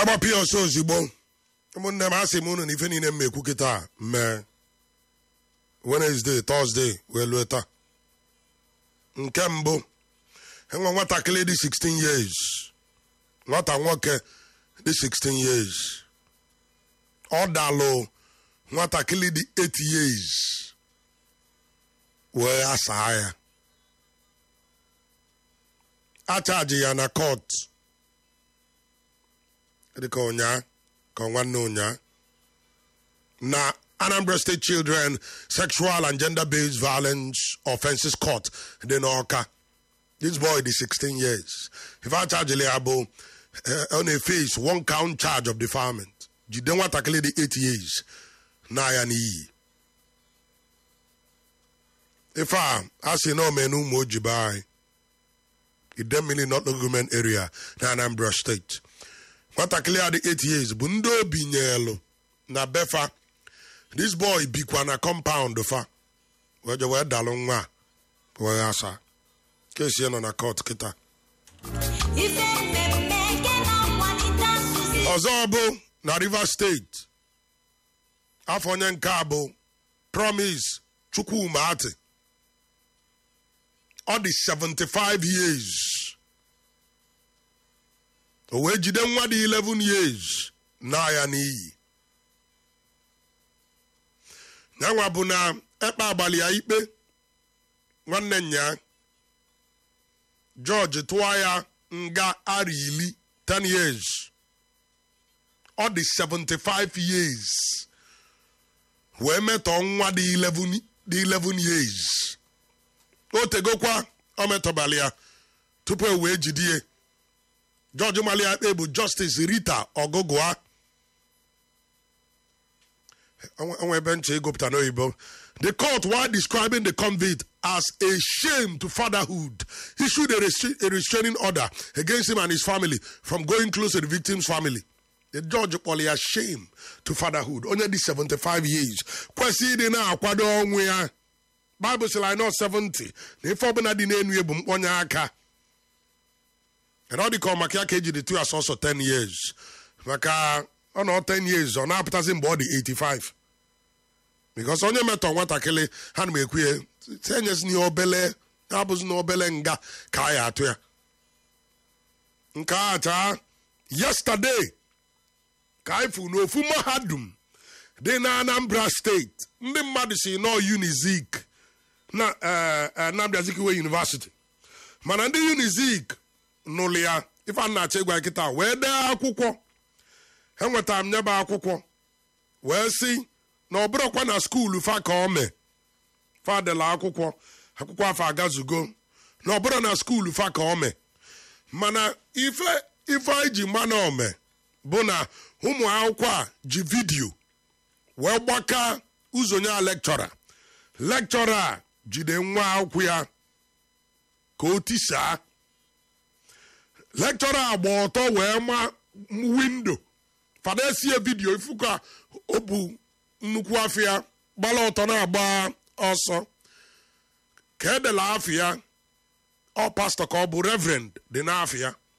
agbapụ ya ọsọ ozugbo ụmụnne m asị m unu na ife niile m ekwu kịta mee Wednesday Thursday wee lue taa nke mbụ enwe nwatakịrị dị 16 years nwata nwoke dị 16 years ọ dalụ nwatakịrị dị 8 years wee asaa ya achaji ya na court dịka ụnyaa ka nwanne ụnyaa na Anambra State Children Sexual and Gender-Based Violence Offences Court dị n'Ọka this boy dị 16 years ife achajili ya bụ ọ na-face one count charge of defilement jide nwatakịrị dị 8 years na ya n'iyi ife a a sị na omena ụmụ ojibe anyị idemmili not government area na Anambra State nwatakịrị a dị 8 years bụ ndị obi nyelu na befa this boy bikwa na compound fa wee je wee dalụ nwa a wee asa kesi ya nọ na court kịta ọzọ bụ na Rivers State afọ onye nke a bụ Promise Chukwumati ọ dị 75 years o wee jide nwa dị 11 years na ya n'iyi yanwa bụ na ekpe abalị ya ikpe nwanne nya George tụọ ya nga ara iri 10 years ọ dị 75 years wee metọ nwa dị 11 dị 11 years o tegokwa o metọbali ya tupu e wee jidie George malia ikpe bụ Justice Rita Ogugua onwe ebe nche egopụta n'oyibo the court while describing the convict as a shame to fatherhood issued a, restra- a restraining order against him and his family from going close to the victim's family the judge kpọrọ ya shame to fatherhood onye dị 75 years kwesịrị ịdị na-akwado ọnwụ ya Bible sịrị anyị nọ 70 na ife ọbụla dị n'enu ya bụ mkpọnye aka ọ dị ka ọ maka ya ka ejiri tụ ya sọsọ 10 years maka ọ nọ 10 years ọ na-apụtazi mgbe ọ dị 85 because onye metọ nwatakịrị ha na m ekwu ya tenyezi n'ihe obele abụzi na obele nga ka a ya atụ ya nke a taa yesterday ka anyị fụ n'ofu mahadum dị na Anambra steeti ndị mmadụ si nọ Unizik na Nnamdi Azikiwe University mana ndị Unizik nụlụ ya ife a na-achọ ịgwa nkịta wee dee akwụkwọ enwetara m nyebe akwụkwọ wee sị na ọ bụrụkwa na skuulu fa ka ọ mee fadela akwụkwọ akwụkwọ afọ agazugo na ọ bụrụ na skuulu fa ka ọ mee mana ife ife anyị ji mana ome bụ na ụmụ akwụkwọ a ji vidiyo wee gbaka ụzọ ya lekchọra lekchọra a jide nwa akwụkwọ ya ka o tisaa lekchọra a gba ọtọ wee ma windo fada esie vidiyo ifu ka o bu nnukwu afịa gbala ọtọ na-agba ọsọ ka edela afịa ọ pastọ ka ọ bụ reverend dị n'afịa